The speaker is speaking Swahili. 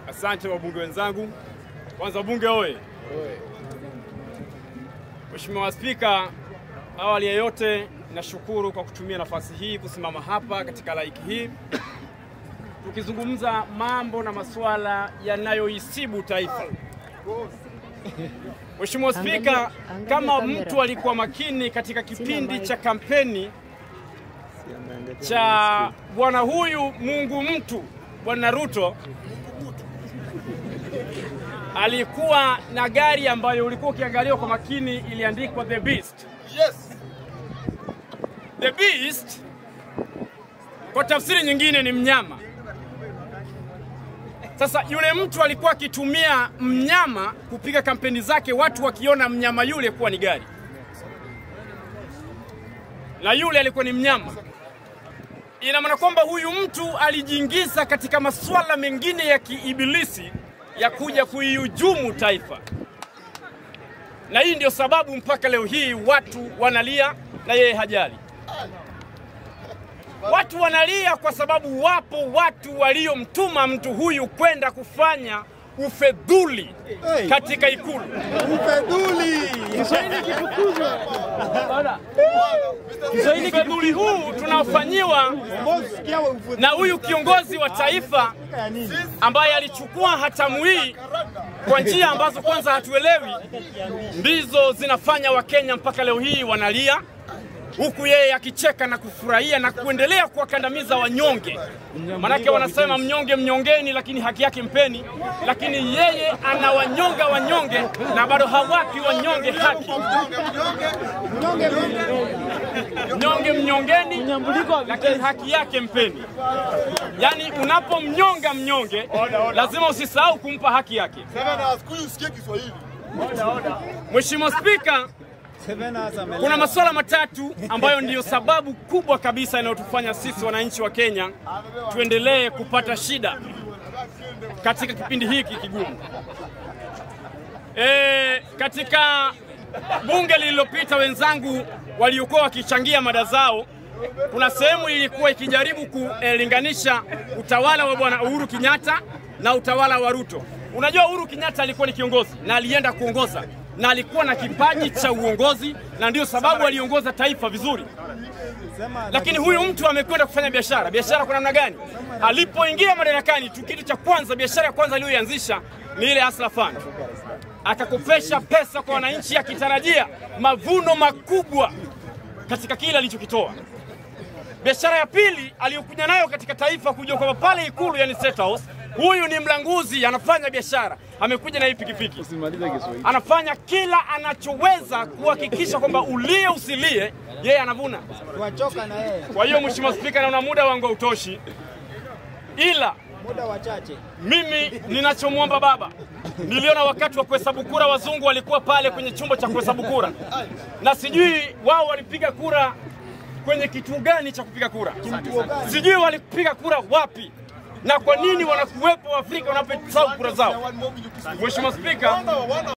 Asante wabunge wenzangu. Kwanza bunge oye! Mheshimiwa Spika, awali ya yote nashukuru kwa kutumia nafasi hii kusimama hapa katika laiki hii tukizungumza mambo na masuala yanayoisibu taifa. Mheshimiwa Spika, Angalia- angalia kama kamera. mtu alikuwa makini katika kipindi mic. cha kampeni cha bwana huyu Mungu mtu Bwana Ruto alikuwa na gari ambayo ulikuwa ukiangalia kwa makini iliandikwa The Beast. Yes. The Beast kwa tafsiri nyingine ni mnyama. Sasa yule mtu alikuwa akitumia mnyama kupiga kampeni zake, watu wakiona mnyama yule kuwa ni gari, na yule alikuwa ni mnyama. Ina maana kwamba huyu mtu alijiingiza katika masuala mengine ya kiibilisi ya kuja kuihujumu taifa, na hii ndio sababu mpaka leo hii watu wanalia na yeye hajali. Watu wanalia kwa sababu wapo watu waliomtuma mtu huyu kwenda kufanya ufedhuli katika Ikulu. Ufedhuli. Ufedhuli huu tunaofanyiwa na huyu kiongozi wa taifa ambaye alichukua hatamu hii kwa njia ambazo kwanza hatuelewi, ndizo zinafanya Wakenya mpaka leo hii wanalia, huku yeye akicheka na kufurahia na kuendelea kuwakandamiza wanyonge. Manake wanasema mnyonge mnyongeni, lakini haki yake mpeni, lakini yeye anawanyonga wanyonge na bado hawapi wanyonge haki. Mnyonge mnyongeni, lakini haki yake mpeni. Yaani unapomnyonga mnyonge, lazima usisahau kumpa haki yake. Sasa siku usikie Kiswahili. Mheshimiwa Spika, kuna masuala matatu ambayo ndiyo sababu kubwa kabisa inayotufanya sisi wananchi wa Kenya tuendelee kupata shida katika kipindi hiki kigumu. E, katika bunge lililopita wenzangu waliokuwa wakichangia mada zao, kuna sehemu ilikuwa ikijaribu kulinganisha utawala wa bwana Uhuru Kenyatta na utawala wa Ruto. Unajua Uhuru Kenyatta alikuwa ni kiongozi na alienda kuongoza na alikuwa na kipaji cha uongozi na ndio sababu aliongoza taifa vizuri. Lakini huyu mtu amekwenda kufanya biashara. Biashara kwa namna gani? Alipoingia madarakani tu, kitu cha kwanza, biashara ya kwanza aliyoianzisha ni ile Hustler Fund, akakopesha pesa kwa wananchi akitarajia mavuno makubwa katika kile alichokitoa. Biashara ya pili aliyokuja nayo katika taifa, kuja kwamba pale Ikulu, yani State House, huyu ni mlanguzi, anafanya biashara, amekuja na hii pikipiki, anafanya kila anachoweza kuhakikisha kwamba ulie usilie, yeye anavuna. Wachoka na yeye Kwa hiyo Mheshimiwa Spika, naona muda wangu hautoshi, ila muda wachache. mimi ninachomwomba baba, niliona wakati wa kuhesabu kura wazungu walikuwa pale kwenye chumba cha kuhesabu kura, na sijui wao walipiga kura kwenye kituo gani cha kupiga kura, sijui walipiga kura wapi na kwa nini wanakuwepo Waafrika wanapohesabu kura zao. Mheshimiwa Spika,